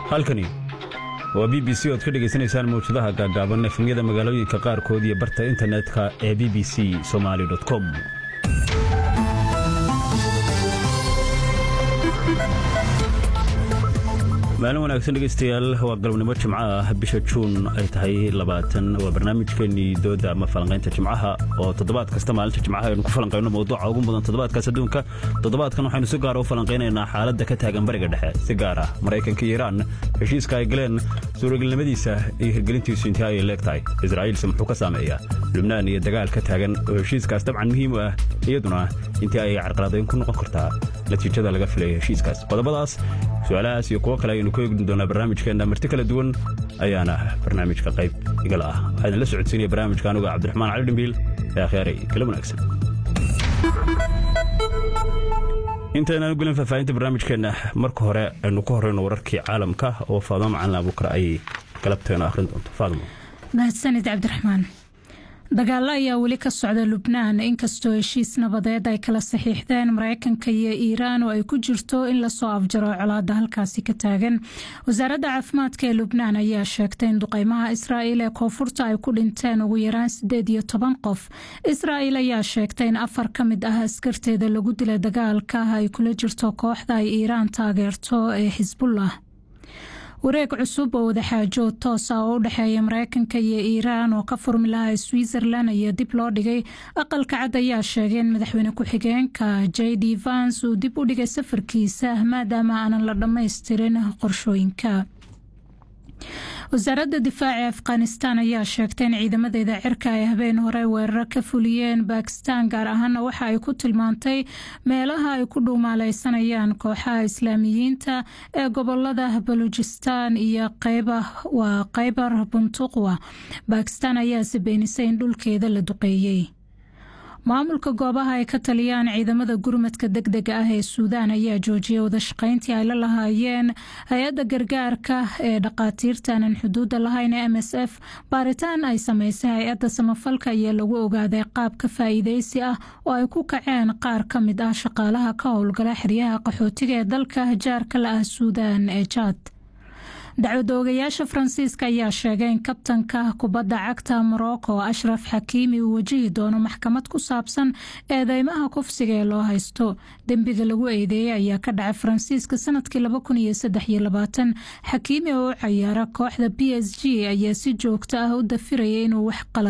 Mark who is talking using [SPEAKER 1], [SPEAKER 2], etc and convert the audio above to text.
[SPEAKER 1] halkani waa b b c oad ka dhegaysanaysaan mawjadaha gaagaaban efemyada magaalooyinka qaarkood iyo barta internetka ee b b c somaali com maalin wanaagsan dhegaystayaal waa galabnimo jimco ah bisha juun ay tahay labaatan waa barnaamijkeennii dooda ama falanqaynta jimcaha oo toddobaad kasta maalinta jimcaha aynu ku falanqayno mawduuca ugu mudan toddobaadkaas adduunka toddobaadkan waxaynu si gaara u falanqaynaynaa xaaladda ka taagan bariga dhexe si gaar ah maraykanka iyo iiraan heshiiska ay galeen suuragelnimadiisa iyo hirgelintiisu intii ay leeg tahay israa'iilse muxuu ka saameeyaa lubnaan iyo dagaal ka taagan oo heshiiskaas dabcan muhiim u ah iyaduna intii ay carqaladayn ku noqon kartaa natiijada laga filaya heshiiskaas qodobadaas su-aalahaas iyo kuwo kale ayaynu ku eegni doonaa barnaamijkeenna marti kala duwan ayaana barnaamijka qayb igala ah waxaa idinla socodsiinaya barnaamijka anuga cabdiraxmaan cali dhimbiil ee akhyaaray kala wanaagsan intaynaan u gelin faahfaahinta barnaamijkeenna marka hore aynu ku horeyno wararkii caalamka oo faadmo macalin abuukar ay galabteena akhrin doonto faadmo
[SPEAKER 2] mahadsanid cabdiraxmaan dagaalo ayaa weli ka socda lubnaan inkastoo heshiis nabadeed ay kala saxiixdeen mareykanka iyo iiraan oo ay ku jirto in lasoo afjaro colaada halkaasi ka taagan wasaaradda caafimaadka ee lubnaan ayaa sheegtay in duqeymaha israa'iil ee koonfurta ay ku dhinteen ugu yaraan sideed iyo toban qof israa'iil ayaa sheegtay in afar ka mid ah askarteeda lagu dilay dagaalka ay kula jirto kooxda ay iiraan taageerto ee xisbullah wareeg cusub oo wadaxaajood toosa oo u dhexeeya mareykanka iyo iiraan oo ka furmi lahaa switzerland ayaa dib loo dhigay aqalka cad ayaa sheegay in madaxweyne ku-xigeenka j d vans uu dib u dhigay safarkiisa maadaama aanan la dhammaystirin qorshooyinka wasaaradda difaaca ee afghanistan ayaa sheegtay in ciidamadeeda cirka ay habeen hore weeraro ka fuliyeen bakistan gaar ahaana waxa ay ku tilmaantay meelaha ay ku dhuumaaleysanayaan kooxaha islaamiyiinta ee gobolada baluujistan iyo waa khaybar buntuqwa bakistan ayaase beenisay in dhulkeeda la duqeeyey maamulka goobaha ay ka taliyaan ciidamada gurmadka deg dega ah ee suudaan ayaa joojiyay wadashaqeyntii ay la lahaayeen hay-adda gargaarka ee dhaqaatiirtaanan xuduudda lahayn ee m s f baaritaan ay sameysay hay-adda samafalka ayaa lagu ogaaday qaab ka faa'iideysi ah oo ay ku kaceen qaar ka mid ah shaqaalaha ka howlgala xeryaha qaxootiga ee dalka jaarka la ah suudaan ee jaad dacwadoogayaasha faransiiska ayaa sheegay in kabtanka kubadda cagta morocco ashraf xakiimi uu wajihi doono maxkamad ku saabsan eedeymaha kufsiga ee loo haysto dembiga lagu eedeeyey ayaa ka dhacay faransiiska sanadkii xakiimi oo u cayaara kooxda b s g ayaa si joogto ah u dafiraya inuu wax qala